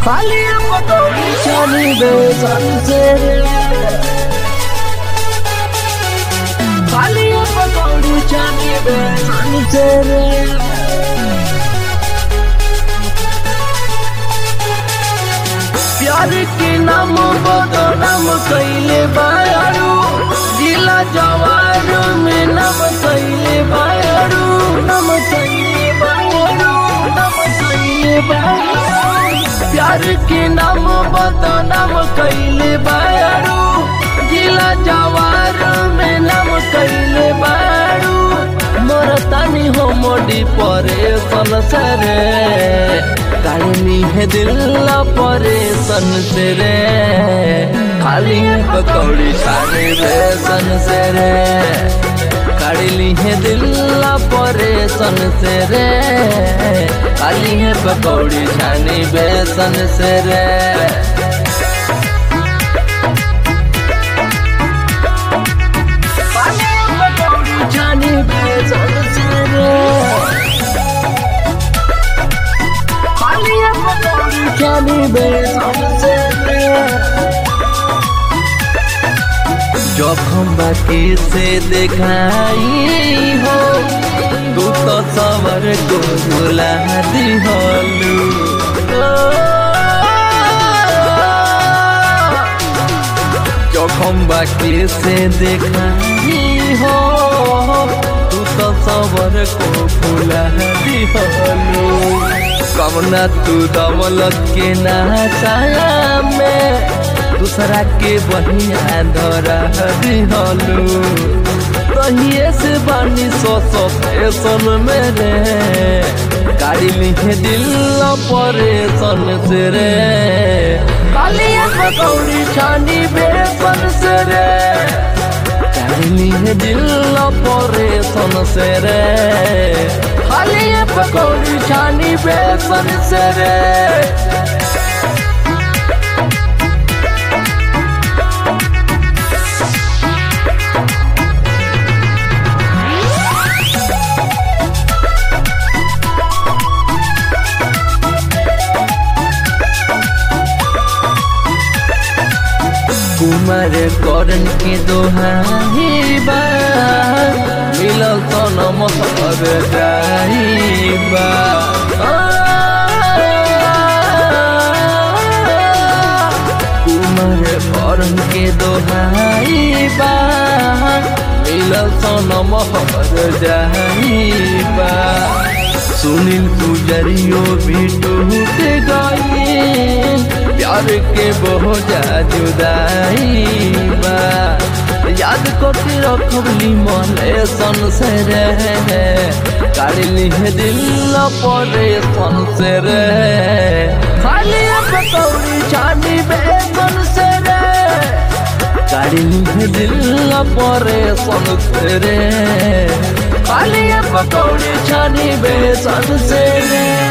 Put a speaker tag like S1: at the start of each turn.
S1: खाली पकौड़ी छानी बेसन से खाली पकौड़ी छानी बेसन से प्यार के नाम बदनाम कैले बारू जिला जवार में नाम कैले बारू नाम कैले बारू नाम कैले बारू प्यार के नाम बदनाम कैले बारू जिला जवार में नाम कैले बारू मोर तानी हो मोडी परे सरे काढ़नी है दिल परेशन से रे खाली है पकौड़ी छाने बेसन से रे काढ़ली है दिल परेशन से रे खाली है पकौड़ी छानी बेसन से रे जानी बेसन से रे खाली पकौड़ी जानी बेसन से रे जोखम बाकी से दिखाई हो तू तो सवर को भुला दिहलू जोखम बाकी से दिखाई हो तू तो सवर को भुला दिहलू कमना तू दमलत के ना छाया में दूसरा के बहिया धरा दिहलू तहिए से बानी सो सो फैशन मेरे गाड़ी लिखे दिल परेशन से रे कालिया पकौड़ी छानी बेसन से रे गाड़ी लिखे दिल परेशन से रे कालिया पकौड़ी छानी बेसन से रे कुमार करन के दोहाई बा मिलल तो नमहर जाइबा कुमार करन के दोहाई बा मिलल तो नमहर जाइबा सुनील पुजरियो भी टूट गई प्यार के बहुत जुदाई बा याद करके रखबली मने सन से रे काढ़ली है दिल परे सन से रे खाली पकौड़ी छानी बेसन से रे काढ़ली है दिल परे सन से रे खाली पकौड़ी छानी बेसन से रे